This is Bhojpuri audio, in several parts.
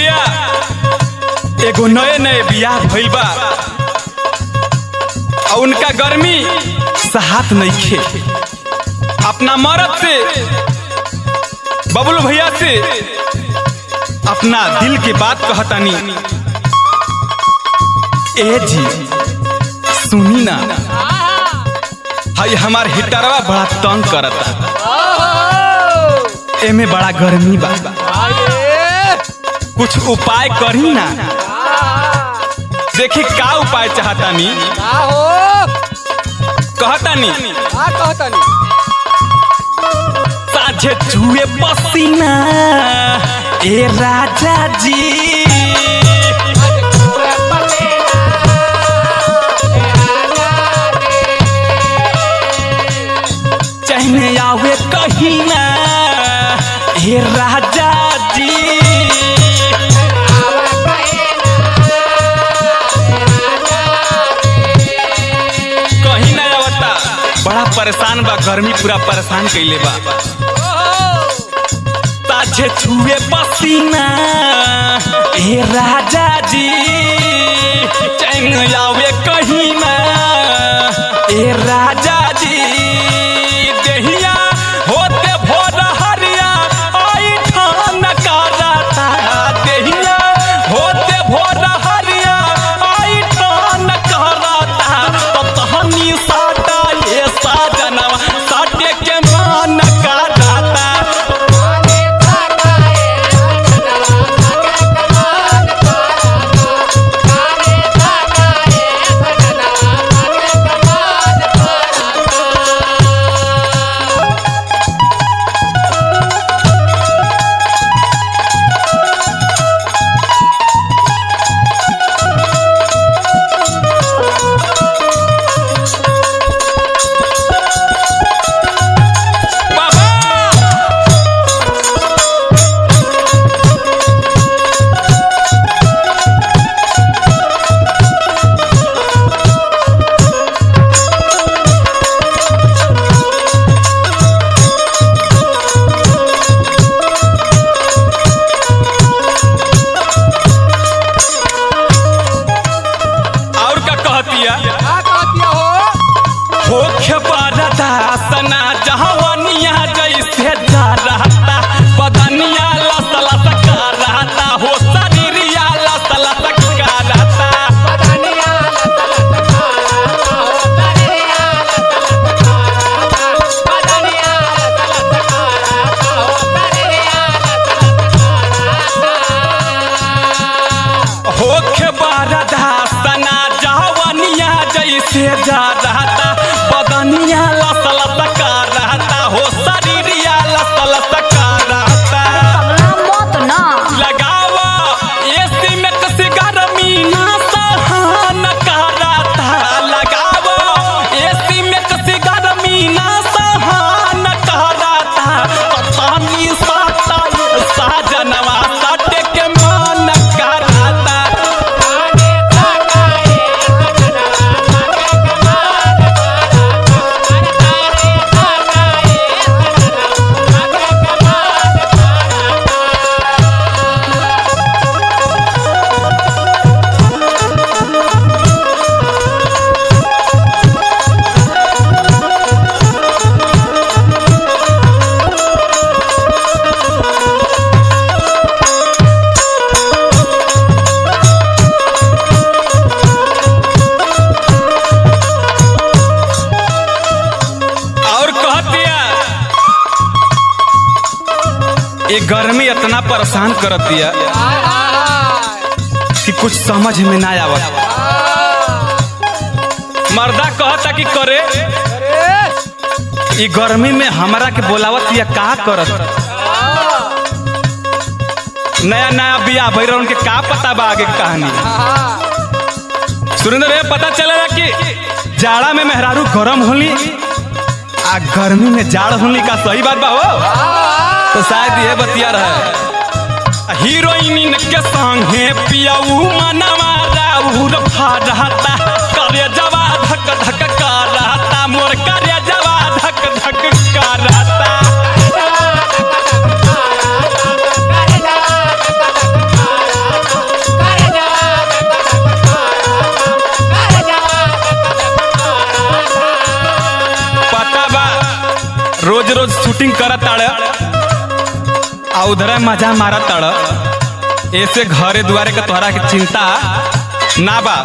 भैया एगो नए नए बियाह भइल बा और उनका गर्मी सहात नइखे अपना मरद से बबलू भैया से अपना दिल के बात कहतानी ए जी सुनी ना हई हमार हिटरवा बड़ा तंग करता एमे बड़ा गर्मी बा कुछ उपाय करी ना देखी का उपाय चाहतानी कहतानी साझे छुए पसीना ए राजा जी चहने आवे कहीं ना ए राजा जी कहीं ना आवता बड़ा परेशान बा गर्मी पूरा परेशान कइले बा ताजे छुए पसीना ए राजा जी चैन आवे कहीं ना ए राजा जी देहिया होते भोर हरिया आई ठान कराता देहिया होते भोर हरिया आई ठान कराता तो तहनी साटा ये साजनवा साटे के मान कराता बाबा और का कहतिया होखे बरदासना जहवनिया जैसे जा रहता बदनिया लस लस का रहता हो शरीरिया लस लस का रहता होखे बरदासना जहवनिया जैसे जा रहता बदनिया लस लस का रहता हो शरीरिया लस लस का रहता मत ना लगावा एसी में कसी गर्मी ना सहन कराता लगावा एसी में कसी गर्मी ना सहन कराता पतानी साता साजनवा साटे के मन कराता और कह दिया ये गर्मी इतना परेशान कर दिया कि कुछ समझ में ना आवत मर्दा कहता कि करे ये गर्मी में हमरा के बोलावत या का करत नया नया बिया भैर उनके का पता बा आगे के कहानी सुरेंद्र भैया पता चलेला कि जाड़ा में मेहरारू गरम होली आ गर्मी में जाड़ होली का सही बात बा हो तो शायद ये बतिया रहे हीरोइन के संगे पियाऊ मनवा राउर फाड़ता करे जवा धक धक करता मोर करे जवा धक धक करता शूटिंग करत ताड़ आ उधर मजा मारत ताड़ ऐसे घरे दुआरे के तोहरा के चिंता ना बा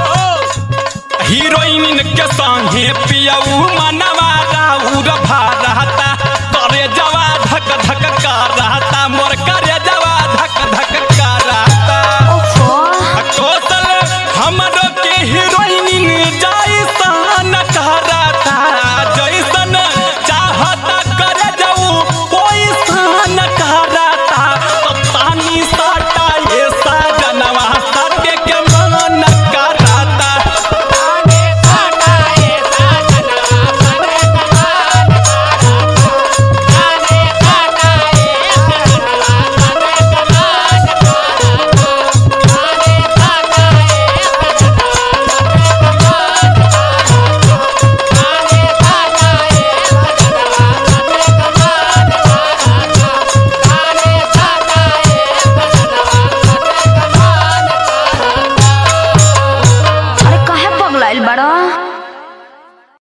हीरोइन के संगे पियऊ मनवा राउर भा रहता करे जवा धक धक कर रहता मोर